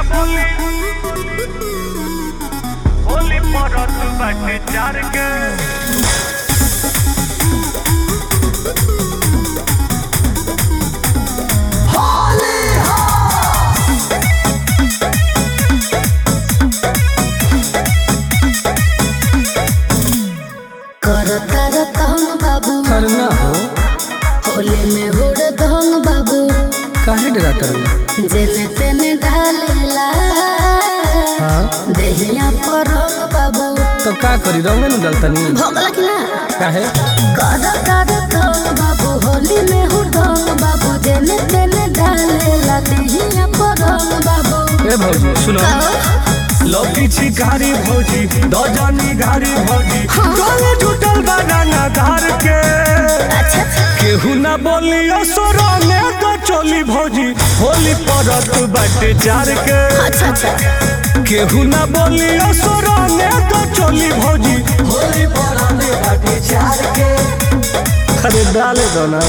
बोली होली परत बाटे चार के कर कर कहन बाबू करना हो होली में हुड़ दहन बाबू काहे डराता रही जेने तेने ढालेला हाँ देहिया पर रंग बाबू तो का करी रंगे न डलतनी भोगला कि ना काहे कर कर कहन बाबू होली में हुड़ दहन बाबू जेने तेने ढालेला देहिया पर रंग बाबू ए भौजी सुनो कहो लौकी छिकारी भौजी दजनी घारी भौजी गले जुटल बनाना धार के अच्छा अच्छा केहू ना बोली असुर में तो चोली भौजी होली परत बाटे चार के अच्छा अच्छा केहू ना बोली असुर में तो चोली भौजी होली परत बाटे चार के अरे डाले दो ना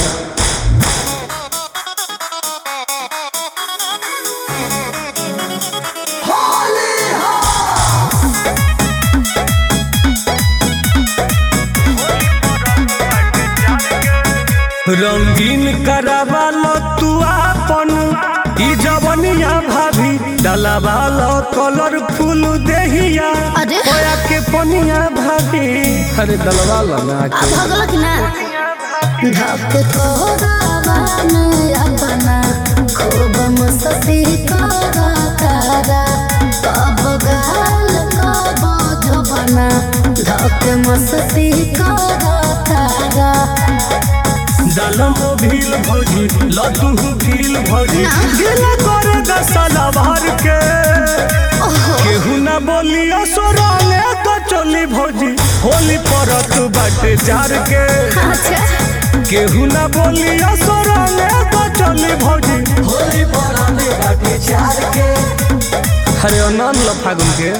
रंगीन करावालो तू आपन ई जवनिया भाभी डलावालो कलरफुल देहिया अरे। होया के पनिया भाभी अरे डलवा लो ना अब के भोगला कि ना धक कोरावन अपना खूब मस्ती करा तारा कब गाल कब जबना धक मस्ती करा तारा दलम भील भौजी लड्डू भील भौजी दिल कर दसला भर के ओहो केहू ना बोली असुरा में तो चली भौजी होली परत बाटे चार के अच्छा केहू ना बोली असुरा में तो चली भौजी होली परत बाटे चार के अरे अनन लो फागुन के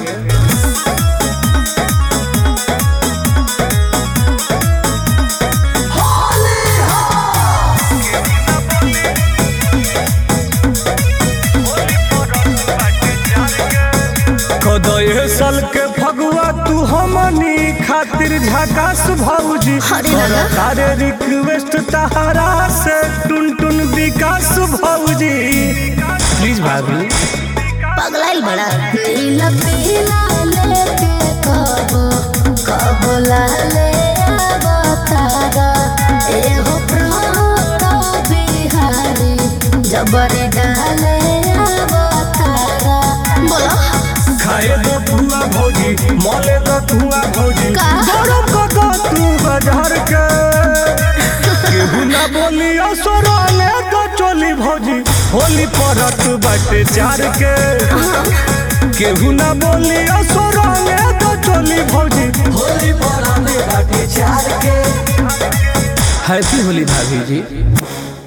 कदये साल के फगुआ तू हमनी खातिर झकास भौजी अरे दादा। तारे रिक्वेस्ट तहरा से टुन टुन विकास भौजी प्लीज भाभी पगलाइल बड़ा नीला पीला लेके कबो कबो लाले अवतारा एहो प्रात बिहारी जबरी डाले अवतारा बोलो खाए दो धुआ भौजी मले दो धुआ भौजी का? गरम को दो तू बाजार के केहू ना बोली असुरा ने तो चोली भौजी होली परत बाटे चार के केहू ना बोली असुरा ने तो चोली भौजी होली परत बाटे चार के हैप्पी होली भाभी जी